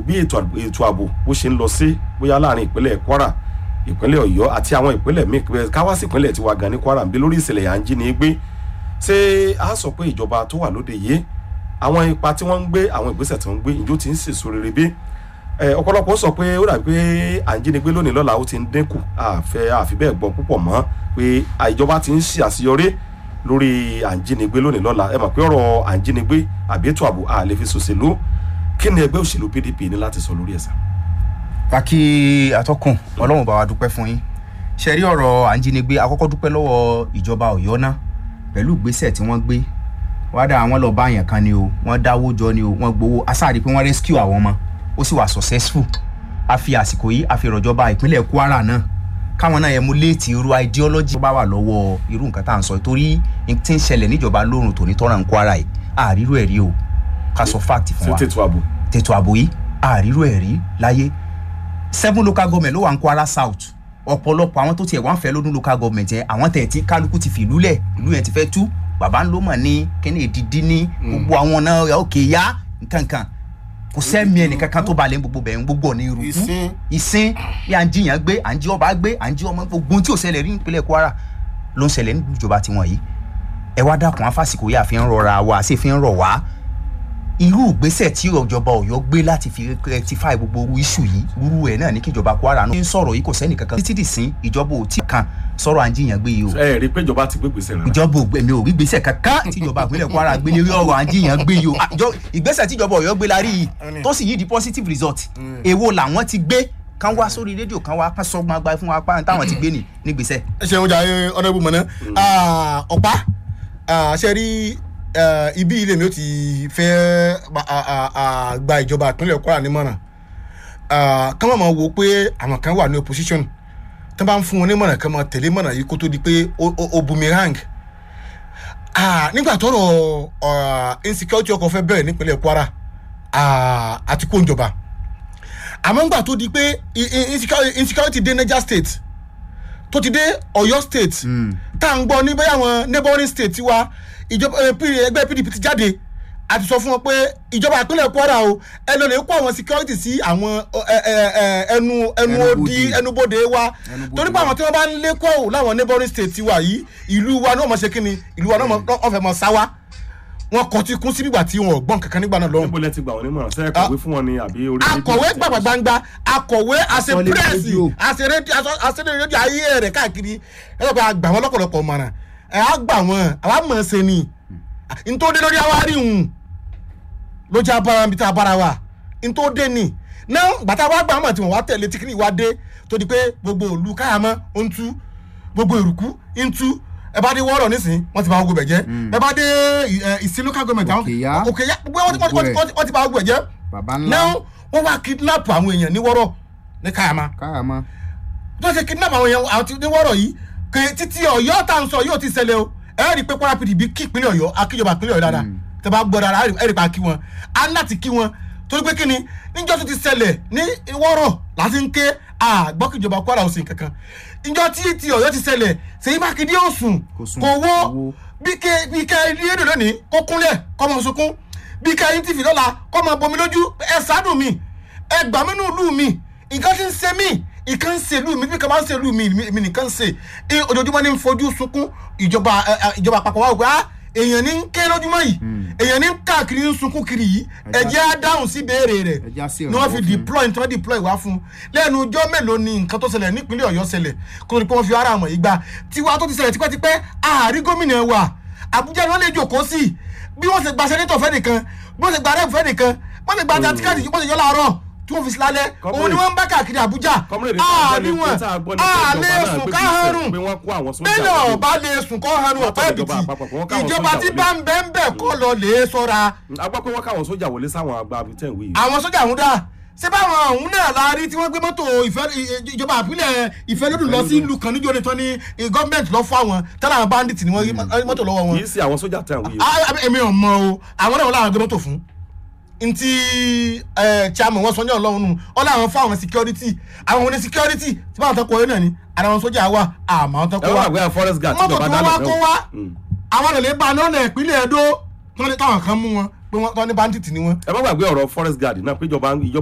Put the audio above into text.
bí ètò ààbò ètò ààbò bó ṣe ń lọ sí bóyá láàrin ìpínlẹ̀ kwara ìpínlẹ̀ ọ̀yọ́ àti àwọn ìpínlẹ̀ míì pé káwá sí ìpínlẹ̀ tiwa gan ní kwara ń bí lórí ìṣẹ̀lẹ̀ à ń jí ni gbé ṣé a sọ pé ìjọba tó wà lóde yìí àwọn ipa tí wọ́n ń gbé àwọn ìgbésẹ̀ tí wọ́n ń gbé ìjó ti ń sèso rere bí ẹ ọ̀pọ̀lọpọ̀ sọ pé ó dàbí pé à ń jínigbé lónìí lọ́la ó ti ń dínkù àfẹ́ àfi bẹ́ẹ̀ gbọ́ púpọ̀ mọ́ pé ìjọba ti ń ṣe àṣeyọrí lórí à ń jínigbé lónìí lọ́la ẹ mọ̀ pé ọ̀rọ̀ à ń jínigbé àbí ètò ààbò à lè fi ṣòṣèlú kí ni ẹgbẹ́ òṣèlú pdp ní láti sọ lórí ẹ̀sà. kàkí atọ́kùn ọlọ́run bá wa dúpẹ́ fún yín ṣe rí ọ̀rọ̀ à ń jínigbé akọ́kọ́ dúpẹ́ lọ́wọ́ ìjọba ọ̀yọ́ náà pẹ̀lú ìgbésẹ̀ tí wọ́n gbé wọ́n dá àwọn lọ bá àyàn kan ni o wọ́n dáwó jọ ni o wọ́n gbowó asáàrí pé wọ́n rescue àwọn ọmọ ó sì wà successful a fi àsìkò yìí a fi ìrọ̀jọba ìpínlẹ̀ kwara náà káwọn náà emulate irú ideology tó bá wà lọ́wọ́ irú nǹkan tá à ń sọ torí tí ń ṣẹlẹ̀ níjọba lóòrùn tòní tọ́ra ń kwara yìí àrírò ẹ̀ rí o ká sọ fact fún wa tètò ààbò tètò ààbò yìí àrírò ẹ̀ rí láyé seven local government ló wà ń kwara south ọ̀pọ̀lọpọ̀ àwọn tó tiẹ̀ wá ń fẹ́ lọ́dún local government yẹn àwọn tẹ̀ tí kálukú ti fìlú lẹ̀ ìlú yẹn ti fẹ́ tú bàbá ń ló mọ̀ ní kíní ìdídí ní gbogbo àwọn náà òkè yá nkankan kò sẹ́mi ẹnìkankan tó balẹ̀ gbogbo bẹ̀rẹ̀ gbogbo ní irú ìsín ìsín bí à ń jiyàn gbé à ń jí ọba gbé à ń jí ọmọ gbogbo tí ò ṣẹlẹ̀ rí nípínlẹ̀ kwara ló ń ṣẹlẹ̀ níjọba tiwọn yìí ẹ wá dákun afásìkò yà fi ń rọra wa sì fi ń rọ̀ wá irú ìgbésẹ̀ tí ìjọba ọ̀yọ́ gbé láti fi rectify gbogbo iṣu yìí irú ẹ̀ náà ní kí ìjọba kwara náà ń sọ̀rọ̀ yìí kò sẹ́ni kankan títí dì sí ìjọba ò tí kan sọ̀rọ̀ à ń jiyàn gbé yìí o ẹ rí i pé ìjọba ti gbé gbèsè rẹ. ìjọba ògbẹ́mi ò rí gbèsè kankan tí ìjọba ìpínlẹ̀ kwara gbé lérí ọ̀rọ̀ à ń jiyàn gbé yìí o àjọ ìgbésẹ̀ tí ìjọba ọ̀yọ́ gbé la rí yìí tó sì yí di positive result èwo làwọn ti gbé kán wá sórí rédíò kán wá kán sọgbọn agbára fún wa pa táwọn ti gbé ní nígbèsè. ẹ ṣeun jà ọ̀nàbù mọ̀nà ọ̀pá ṣe rí ibi ilé mi ó ti fẹ́ gba ìjọba ìpínlẹ̀ kwara nímọ̀ràn kán máa wo pé àwọn kan wà ní opposition tí wọ́n bá ń fún wọn nímọ̀ràn kan máa tẹ̀lé mọ̀ràn yìí kó tó di pé ó boomerang nígbà tọrọ insecurity ọkọ̀ fẹ́ bẹ̀rẹ̀ nípínlẹ̀ kwara àti kó ìjọba àmọ́ ńgbà tó di pé insecurity dé niger state tó ti dé ọ̀yọ́ state tá à ń gbọ́ ní bẹ́ẹ̀ àwọn neighboring state wa ìjọba ẹgbẹ́ pdp ti jáde àti sọ fún wọn pé ìjọba ìpínlẹ̀ kwara o ẹ lọ lè kó àwọn security sí àwọn ẹnu ẹnu odi ẹnubodè wa torí pé àwọn tí wọ́n bá ń lé kọ́ ò láwọn neighboring state wa yìí ìlú wa náà mọ̀ ṣe kí ni ìlú wa náà wọ́n fẹ́ mọ̀ sáwá wọn kọ ti kún sí nígbà tí wọn ò gbọ́n kankan nígbà náà lọ́hùn. níbo lẹ ti gbà wọn nímọ̀ràn sẹ́yìn kọ̀wé fún wọn ni àbí orí rédíò? akọ̀wé gbàgbà gbangba akọ̀wé àṣẹ Sọ ní pírẹ́sì rédíò. àṣẹ rédíò àṣẹ rédíò ayé rẹ̀ káàkiri ẹ lọ́pọ̀ àgbà wọn lọ́pọ̀lọpọ̀ mọ̀ràn ẹ á gbà wọn àwa mọ̀ ṣe ni ntòdé lórí àwárí hùn ló jẹ́ abára níbi tá a bára wa ntòdé ni náà gbàtà wá gbà wọn tí wọn wá tẹ̀lé tíkìrì wá dé tó di pé gbogbo òlu káyàmọ́ ó ń tú gbogbo èrùkú ń tú ẹ bá dé wọ́ọ̀rọ̀ nísìnyí wọ́n ti bá gbogbo ẹ̀ jẹ́ ẹ bá dé ẹ, ìsìn local government àwọn Òkèyá. òkèyá gbogbo wọn ti- wọn ti- wọn ti- wọn ti- wọ́n ti bá gbogbo ẹ̀ jẹ́ baba ńlá náà wọ́n wá kidnap àwọn èèyàn ní wọ́rọ̀ ní káyàmá káyàmá tó ṣe kidnap àwọn èèyàn àwọn tí- ní wọ́rọ̀ yìí kè títí ọ̀yọ́ tá à ń sọ yóò ti ṣẹlẹ̀ o ẹ rí i pé kwara pdp kí ìpínlẹ̀ ọ̀yọ́ akíjọba ìpínlẹ̀ ọ̀yọ́ dáadáa tẹ bá gbọ́ dáadáa ẹ rí i pa kí wọn á láti kí wọn torí pé kí ni níjọ́ tó ti ṣẹlẹ̀ ní wọ́rọ̀ láti ń ké àgbọ́kìjọba kwara ò sí kankan níjọ́ tí ti ọ̀yọ́ ti ṣẹlẹ̀ ṣèyí mákindé ò sùn Kò sùn, kò wó kò wó. bí ké bí ké ilé èdè lónìí kó kúnlẹ̀ kọ́ mọ sunkún bí ké yín ti fi lọ́la kọ́ mọ bomi lójú ẹ ṣàánú mi ẹ gbà mí nù lù mí nǹkan ti ń ṣe mí nǹkan ń ṣe lù mí bí nǹkan bá ń ṣe lù mí mi nìkan ń ṣe ẹ ojoojúmọ́ ní ń fojú sunkún ìjọba ẹ, ẹ, ìjọba àpapọ̀ wa wò á èèyàn ní ń ké lójúmọ́ yìí èèyàn ní ń káàkiri ń sunkún kiri yìí ẹ jẹ́ á dáhùn sí béèrè rẹ̀ Ẹ jẹ́ á sí ni wọ́n fi ìrànwọ́ fún. deploy tí wọ́n deploy wá fún un lẹ́nu ọjọ́ mélòó ni nǹkan tó ṣẹlẹ̀ nípínlẹ̀ ọ̀yọ́ ṣẹlẹ̀ kó tó di pé wọ́n fi ara àmọ̀ yìí gbà tiwa tó ti ṣẹlẹ̀ tipẹ́tipẹ́ ààrí gómìnà wa àbújá ni wọ́n lè jòkó sí bí wọ́n ṣe gba sẹ́nitọ̀ fẹ́ nìkan bí wọ́n ṣe gba rẹ́ẹ̀fù fẹ́ nìkan wọ́n ṣe gba tatikadi wọ́n ṣe yọ láàárọ̀ tí wọ́n fi sí lálẹ́ Comrade. òun ni wọ́n ń bá káàkiri àbújá Comrade, ààrí ìjọba wọn ìpínlẹ̀ tá a gbọ́ ni pé àlẹ́ ìjọba náà sùn gbé ká ìgbésẹ̀ harun pé wọ́n kó àwọn sójà bẹ́ẹ̀ wọlé. náà bá lè sùn kọ́ harun Wọ́n ọ̀pá tọ́ ìjọba ẹ̀bìtì àpapọ̀ pé wọ́n káwọn ìjọba sójà tí wọlé. bá ń bẹ́ẹ̀ ń bẹ́ẹ̀ kọ́ lọ lè sọ́ra a gbọ́ pé wọ́n káwọn sójà wọlé sáwọn àgbà abitẹ́ ìwé yìí. àwọn sójà ọ̀hún dá ṣé báwọn ọ̀hún náà la rí tí wọ́n gbé mọ́tò ìfẹ́ ìjọba àpilẹ̀ ìfẹ́lódùn lọ sí ìlú kan níjọ́ ni tán ní gọ́ọ̀mẹ̀ntì lọ fún àwọn tẹ́lẹ̀ àwọn bandit ni wọ́n rí mọ́tò lọ́wọ́ wọn. kì í ṣe àwọn sójà tẹ̀ ìwé yìí. Ah, ah, èmi ò mọ o àwọn náà wọ́n láwọn gbé mọ́tò fún ntí chairman wọn sọ ní ọlọ́run nù ọ láwọn fún àwọn security àwọn oní security tí báwọn tán kọ orí náà ni ara wọn sójà wà àmọ́ àwọn tán ẹ kọ wọ́n wá àgbẹ̀ forest guard mọ́tò tíjọba tí dá wọ́n wá lọ́fẹ̀ẹ́ kó o. wá Mm. àwọn lè bá lọ́nà ìpínlẹ̀ Ẹdó tí wọ́n ní táwọn kan mú wọn pé wọ́n tán ní bandit ni wọ́n ẹ má gbàgbé ọ̀rọ̀ forest guard náà péjọba ìjọba